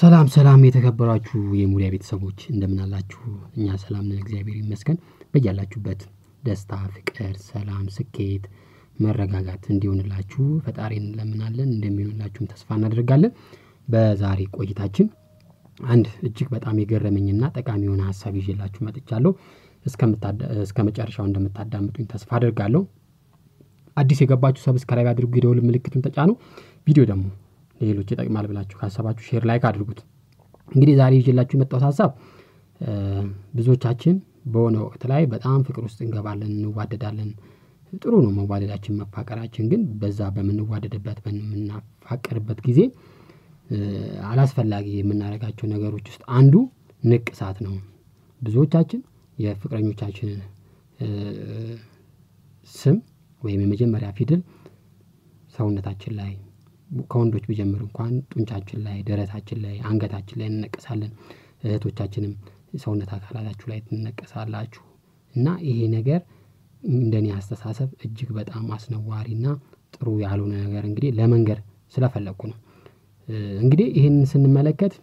ሰላም ሰላም የተከበራችሁ የሙሪያ ቤተሰቦች እንደምን አላችሁ? እኛ ሰላም ነን፣ እግዚአብሔር ይመስገን። በያላችሁበት ደስታ፣ ፍቅር፣ ሰላም፣ ስኬት፣ መረጋጋት እንዲሆንላችሁ ፈጣሪን እንለምናለን። እንደሚሆንላችሁም ተስፋ እናደርጋለን። በዛሬ ቆይታችን አንድ እጅግ በጣም የገረመኝና ጠቃሚ የሆነ ሀሳብ ይዤላችሁ መጥቻለሁ። እስከ መጨረሻው እንደምታዳምጡኝ ተስፋ አደርጋለሁ። አዲስ የገባችሁ ሰብስክራይብ አድርጉ፣ የደውል ምልክቱን ተጫኑ። ቪዲዮ ደግሞ ለሌሎች ይጠቅማል ብላችሁ ካሰባችሁ ሼር ላይክ አድርጉት። እንግዲህ ዛሬ ይዤላችሁ የመጣሁት ሀሳብ ብዙዎቻችን በሆነ ወቅት ላይ በጣም ፍቅር ውስጥ እንገባለን፣ እንዋደዳለን። ጥሩ ነው መዋደዳችን፣ መፋቀራችን። ግን በዛ በምንዋደድበት በምናፋቀርበት ጊዜ አላስፈላጊ የምናደርጋቸው ነገሮች ውስጥ አንዱ ንቅሳት ነው። ብዙዎቻችን የፍቅረኞቻችንን ስም ወይም የመጀመሪያ ፊደል ሰውነታችን ላይ ከወንዶች ቢጀምር እንኳን ጡንቻችን ላይ፣ ደረታችን ላይ፣ አንገታችን ላይ እንነቀሳለን። እህቶቻችንም ሰውነት አካላታችሁ ላይ ትነቀሳላችሁ እና ይሄ ነገር እንደኔ አስተሳሰብ እጅግ በጣም አስነዋሪና ጥሩ ያልሆነ ነገር እንግዲህ ለመንገር ስለፈለግኩ ነው። እንግዲህ ይህንን ስንመለከት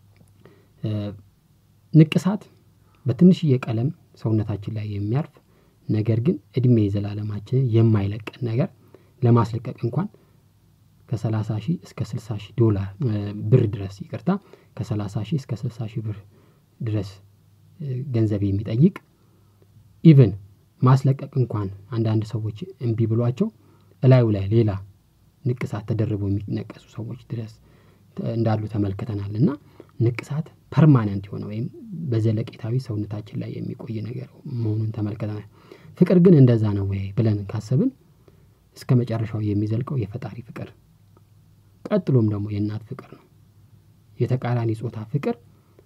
ንቅሳት በትንሽዬ ቀለም ሰውነታችን ላይ የሚያርፍ ነገር ግን እድሜ የዘላለማችንን የማይለቀን ነገር ለማስለቀቅ እንኳን ከ30 ሺህ እስከ 60 ሺህ ዶላር ብር ድረስ ይቅርታ ከ30 ሺህ እስከ 60 ሺህ ብር ድረስ ገንዘብ የሚጠይቅ ኢቭን ማስለቀቅ እንኳን አንዳንድ ሰዎች እምቢ ብሏቸው እላዩ ላይ ሌላ ንቅሳት ተደርበው የሚነቀሱ ሰዎች ድረስ እንዳሉ ተመልክተናል። እና ንቅሳት ፐርማነንት የሆነ ወይም በዘለቄታዊ ሰውነታችን ላይ የሚቆይ ነገር መሆኑን ተመልክተናል። ፍቅር ግን እንደዛ ነው ወይ ብለን ካሰብን እስከ መጨረሻው የሚዘልቀው የፈጣሪ ፍቅር ቀጥሎም ደግሞ የእናት ፍቅር ነው። የተቃራኒ ጾታ ፍቅር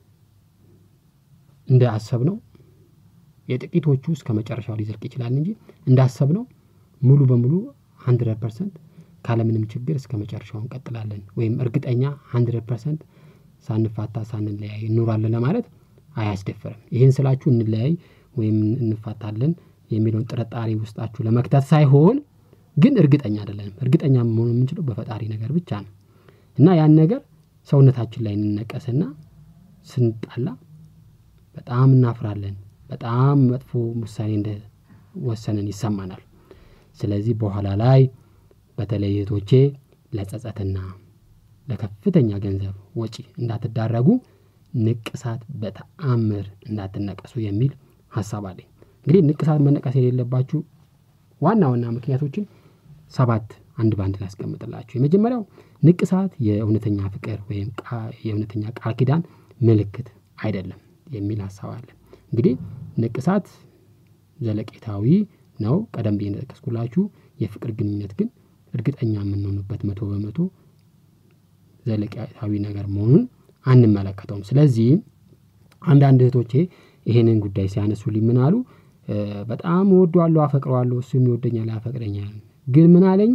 እንደ አሰብነው የጥቂቶቹ እስከ መጨረሻው ሊዘልቅ ይችላል እንጂ እንዳሰብነው ሙሉ በሙሉ ሀንድረድ ፐርሰንት ካለምንም ችግር እስከ መጨረሻው እንቀጥላለን ወይም እርግጠኛ ሀንድረድ ፐርሰንት ሳንፋታ ሳንለያይ እንኖራለን ለማለት አያስደፍርም። ይህን ስላችሁ እንለያይ ወይም እንፋታለን የሚለውን ጥርጣሬ ውስጣችሁ ለመክተት ሳይሆን ግን እርግጠኛ አይደለንም። እርግጠኛ መሆን የምንችለው በፈጣሪ ነገር ብቻ ነው እና ያን ነገር ሰውነታችን ላይ እንነቀስና ስንጣላ በጣም እናፍራለን። በጣም መጥፎ ውሳኔ እንደወሰንን ይሰማናል። ስለዚህ በኋላ ላይ በተለይ እህቶቼ ለጸጸትና ለከፍተኛ ገንዘብ ወጪ እንዳትዳረጉ ንቅሳት በተአምር እንዳትነቀሱ የሚል ሀሳብ አለኝ። እንግዲህ ንቅሳት መነቀስ የሌለባችሁ ዋና ዋና ምክንያቶችን ሰባት አንድ በአንድ ላስቀምጥላችሁ። የመጀመሪያው ንቅሳት የእውነተኛ ፍቅር ወይም የእውነተኛ ቃል ኪዳን ምልክት አይደለም የሚል ሀሳብ አለ። እንግዲህ ንቅሳት ዘለቄታዊ ነው። ቀደም ብዬ እንደጠቀስኩላችሁ የፍቅር ግንኙነት ግን እርግጠኛ የምንሆኑበት መቶ በመቶ ዘለቄታዊ ነገር መሆኑን አንመለከተውም። ስለዚህ አንዳንድ እህቶቼ ይሄንን ጉዳይ ሲያነሱልኝ ምን አሉ? በጣም እወደዋለሁ፣ አፈቅረዋለሁ፣ እሱም ይወደኛል፣ ያፈቅረኛል። ግን ምን አለኝ?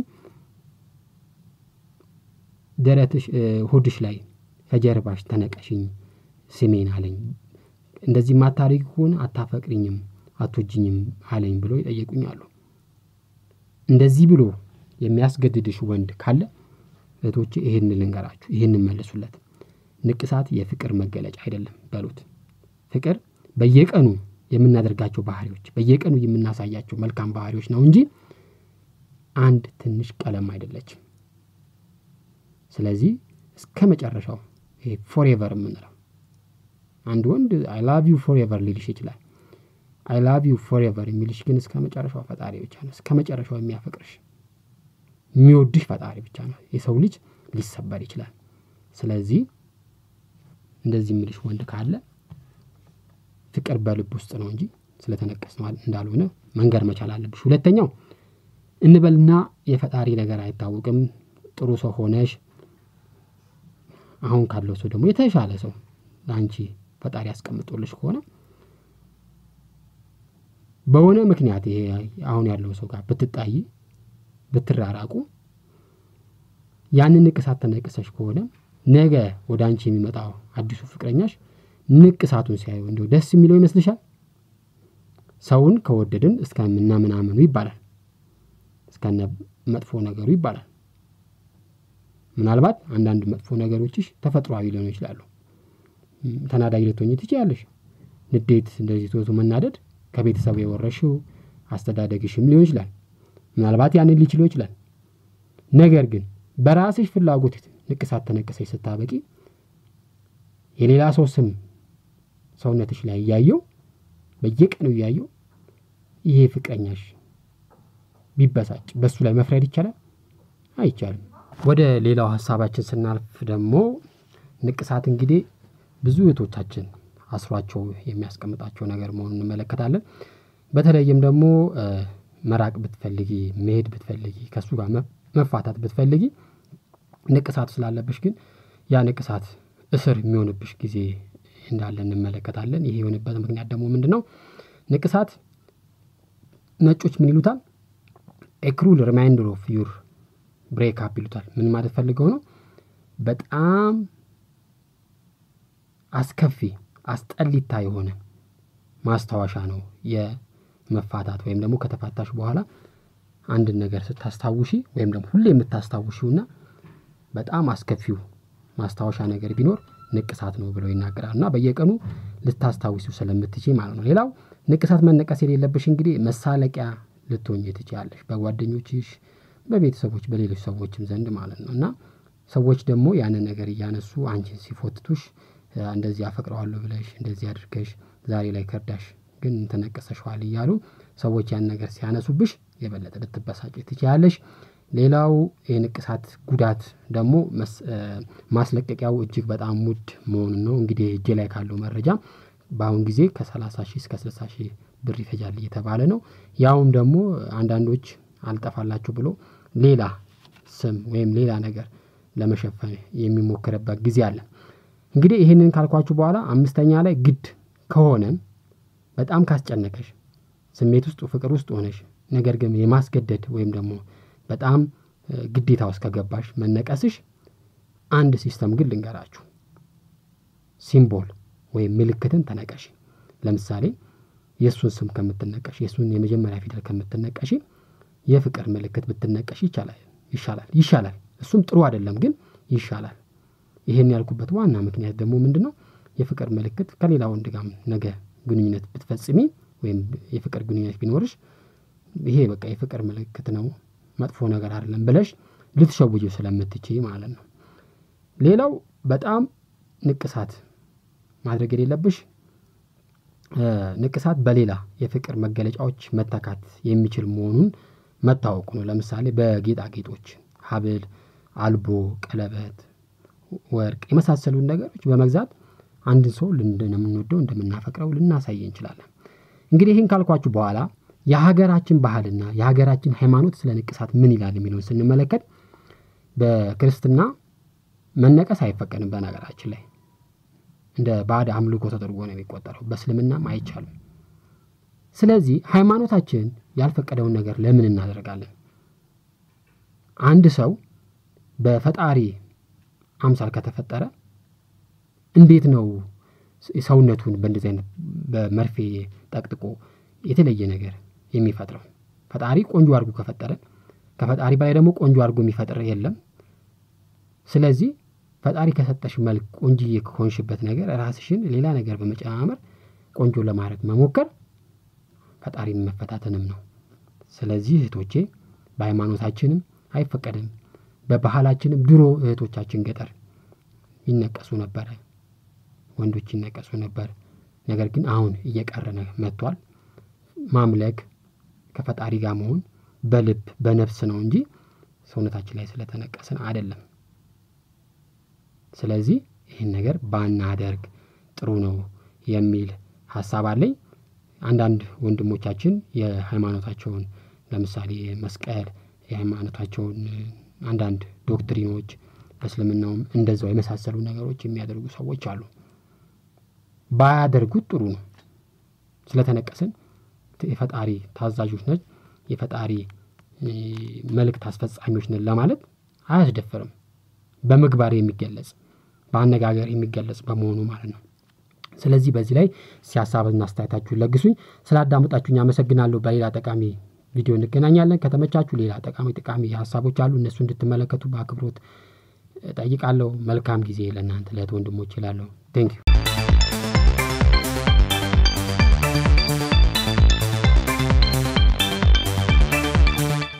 ደረትሽ፣ ሆድሽ ላይ ከጀርባሽ ተነቀሽኝ ስሜን አለኝ። እንደዚህ ማታደርጊ ከሆነ አታፈቅሪኝም፣ አትወጂኝም አለኝ ብሎ ይጠየቁኝ አሉ። እንደዚህ ብሎ የሚያስገድድሽ ወንድ ካለ እህቶቼ ይህን ልንገራችሁ፣ ይህን መልሱለት። ንቅሳት የፍቅር መገለጫ አይደለም በሉት። ፍቅር በየቀኑ የምናደርጋቸው ባህሪዎች በየቀኑ የምናሳያቸው መልካም ባህሪዎች ነው እንጂ አንድ ትንሽ ቀለም አይደለችም። ስለዚህ እስከ መጨረሻው ይሄ ፎሬቨር የምንለው አንድ ወንድ አይ ላቭ ዩ ፎሬቨር ሊልሽ ይችላል። አይ ላቭ ዩ ፎሬቨር የሚልሽ ግን እስከ መጨረሻው ፈጣሪ ብቻ ነው። እስከ መጨረሻው የሚያፈቅርሽ የሚወድሽ ፈጣሪ ብቻ ነው። የሰው ልጅ ሊሰበር ይችላል። ስለዚህ እንደዚህ የሚልሽ ወንድ ካለ ፍቅር በልብ ውስጥ ነው እንጂ ስለተነቀስ ነው እንዳልሆነ መንገር መቻል አለብሽ። ሁለተኛው እንበልና የፈጣሪ ነገር አይታወቅም። ጥሩ ሰው ሆነሽ አሁን ካለው ሰው ደግሞ የተሻለ ሰው ለአንቺ ፈጣሪ ያስቀምጦልሽ ከሆነ በሆነ ምክንያት ይሄ አሁን ያለው ሰው ጋር ብትጣይ ብትራራቁ ያንን ንቅሳት ተነቅሰሽ ከሆነ ነገ ወደ አንቺ የሚመጣው አዲሱ ፍቅረኛሽ ንቅሳቱን ሲያዩ እንዲሁ ደስ የሚለው ይመስልሻል? ሰውን ከወደድን እስከምና ምናምኑ ይባላል፣ እስከነ መጥፎ ነገሩ ይባላል። ምናልባት አንዳንድ መጥፎ ነገሮችሽ ተፈጥሯዊ ሊሆኑ ይችላሉ። ተናዳጅ ልትሆኝ ትችያለሽ። ንዴት እንደዚህ ቶቶ መናደድ ከቤተሰብ የወረሽው አስተዳደግሽም ሊሆን ይችላል። ምናልባት ያንን ሊችለው ይችላል። ነገር ግን በራስሽ ፍላጎት ንቅሳት ተነቅሰሽ ስታበቂ የሌላ ሰው ስም ሰውነትሽ ላይ እያየው በየቀኑ እያየው ይሄ ፍቅረኛሽ ቢበሳጭ በሱ ላይ መፍረድ ይቻላል? አይቻልም። ወደ ሌላው ሀሳባችን ስናልፍ ደግሞ ንቅሳት እንግዲህ ብዙ እህቶቻችን አስሯቸው የሚያስቀምጣቸው ነገር መሆኑን እንመለከታለን። በተለይም ደግሞ መራቅ ብትፈልጊ መሄድ ብትፈልጊ ከእሱ ጋር መፋታት ብትፈልጊ ንቅሳት ስላለብሽ ግን ያ ንቅሳት እስር የሚሆንብሽ ጊዜ እንዳለ እንመለከታለን። ይሄ የሆነበት ምክንያት ደግሞ ምንድን ነው? ንቅሳት ነጮች ምን ይሉታል? ኤክሩል ሪማይንደር ኦፍ ዩር ብሬክ አፕ ይሉታል። ምን ማለት ፈልገው ነው? በጣም አስከፊ አስጠሊታ የሆነ ማስታወሻ ነው የመፋታት ወይም ደግሞ ከተፋታሽ በኋላ አንድን ነገር ስታስታውሺ ወይም ደግሞ ሁሌ የምታስታውሺውና በጣም አስከፊው ማስታወሻ ነገር ቢኖር ንቅሳት ነው ብለው ይናገራል። እና በየቀኑ ልታስታውሲው ስለምትችይ ማለት ነው። ሌላው ንቅሳት መነቀስ የሌለብሽ እንግዲህ መሳለቂያ ልትሆኝ ትችያለሽ፣ በጓደኞችሽ፣ በቤተሰቦች፣ በሌሎች ሰዎችም ዘንድ ማለት ነው። እና ሰዎች ደግሞ ያንን ነገር እያነሱ አንቺን ሲፎትቱሽ እንደዚህ አፈቅረዋለሁ ብለሽ እንደዚህ አድርገሽ ዛሬ ላይ ከርዳሽ ግን ተነቀሰሸዋል እያሉ ሰዎች ያን ነገር ሲያነሱብሽ የበለጠ ልትበሳጭ ትችያለሽ። ሌላው የንቅሳት ጉዳት ደግሞ ማስለቀቂያው እጅግ በጣም ውድ መሆኑን ነው። እንግዲህ እጄ ላይ ካለው መረጃ በአሁን ጊዜ ከሰላሳ ሺህ እስከ ስልሳ ሺህ ብር ይፈጃል እየተባለ ነው። ያውም ደግሞ አንዳንዶች አልጠፋላቸው ብሎ ሌላ ስም ወይም ሌላ ነገር ለመሸፈን የሚሞክርበት ጊዜ አለ። እንግዲህ ይህንን ካልኳችሁ በኋላ አምስተኛ ላይ ግድ ከሆነ በጣም ካስጨነቀሽ ስሜት ውስጥ ፍቅር ውስጥ ሆነሽ ነገር ግን የማስገደድ ወይም ደግሞ በጣም ግዴታ ውስጥ ከገባሽ መነቀስሽ አንድ ሲስተም ግን ልንገራችሁ። ሲምቦል ወይም ምልክትን ተነቀሽ። ለምሳሌ የእሱን ስም ከምትነቀሽ የእሱን የመጀመሪያ ፊደል ከምትነቀሽ የፍቅር ምልክት ብትነቀሽ ይቻላል ይሻላል ይሻላል። እሱም ጥሩ አይደለም ግን ይሻላል። ይሄን ያልኩበት ዋና ምክንያት ደግሞ ምንድን ነው? የፍቅር ምልክት ከሌላ ወንድ ጋር ነገ ግንኙነት ብትፈጽሚ ወይም የፍቅር ግንኙነት ቢኖርሽ ይሄ በቃ የፍቅር ምልክት ነው መጥፎ ነገር አይደለም ብለሽ ልትሸውጂው ስለምትችይ ማለት ነው። ሌላው በጣም ንቅሳት ማድረግ የሌለብሽ ንቅሳት በሌላ የፍቅር መገለጫዎች መተካት የሚችል መሆኑን መታወቁ ነው። ለምሳሌ በጌጣጌጦች ሀብል፣ አልቦ፣ ቀለበት፣ ወርቅ የመሳሰሉን ነገሮች በመግዛት አንድን ሰው እንደምንወደው እንደምናፈቅረው ልናሳይ እንችላለን። እንግዲህ ይህን ካልኳችሁ በኋላ የሀገራችን ባህልና የሀገራችን ሃይማኖት ስለ ንቅሳት ምን ይላል የሚለውን ስንመለከት በክርስትና መነቀስ አይፈቀድም። በነገራችን ላይ እንደ ባዕድ አምልኮ ተደርጎ ነው የሚቆጠረው። በእስልምናም አይቻልም። ስለዚህ ሃይማኖታችን ያልፈቀደውን ነገር ለምን እናደርጋለን? አንድ ሰው በፈጣሪ አምሳል ከተፈጠረ እንዴት ነው ሰውነቱን በእንደዚህ አይነት በመርፌ ጠቅጥቆ የተለየ ነገር የሚፈጥረው? ፈጣሪ ቆንጆ አድርጎ ከፈጠረ ከፈጣሪ በላይ ደግሞ ቆንጆ አድርጎ የሚፈጥር የለም። ስለዚህ ፈጣሪ ከሰጠሽ መልክ ቆንጅዬ ከሆንሽበት ነገር ራስሽን ሌላ ነገር በመጨማመር ቆንጆ ለማድረግ መሞከር ፈጣሪን መፈታተንም ነው። ስለዚህ እህቶቼ በሃይማኖታችንም አይፈቀድም። በባህላችንም ድሮ እህቶቻችን ገጠር ይነቀሱ ነበረ፣ ወንዶች ይነቀሱ ነበር። ነገር ግን አሁን እየቀረ መጥቷል። ማምለክ ከፈጣሪ ጋር መሆን በልብ በነፍስ ነው እንጂ ሰውነታችን ላይ ስለተነቀስን አይደለም። ስለዚህ ይህን ነገር ባናደርግ ጥሩ ነው የሚል ሀሳብ አለኝ። አንዳንድ ወንድሞቻችን የሃይማኖታቸውን ለምሳሌ መስቀል የሃይማኖታቸውን አንዳንድ ዶክትሪኖች በእስልምናውም እንደዛው የመሳሰሉ ነገሮች የሚያደርጉ ሰዎች አሉ። ባያደርጉት ጥሩ ነው። ስለተነቀስን የፈጣሪ ታዛዦች ነን፣ የፈጣሪ መልእክት አስፈጻሚዎች ነን ለማለት አያስደፍርም። በምግባር የሚገለጽ በአነጋገር የሚገለጽ በመሆኑ ማለት ነው። ስለዚህ በዚህ ላይ ሲያሳብና አስተያየታችሁን ለግሱኝ። ስላዳመጣችሁኝ አመሰግናለሁ። በሌላ ጠቃሚ ቪዲዮ እንገናኛለን። ከተመቻችሁ ሌላ ጠቃሚ ጠቃሚ ሀሳቦች አሉ፣ እነሱ እንድትመለከቱ በአክብሮት ጠይቃለሁ። መልካም ጊዜ ለእናንተ ለእህት ወንድሞች ይላለሁ። ቴንኪዩ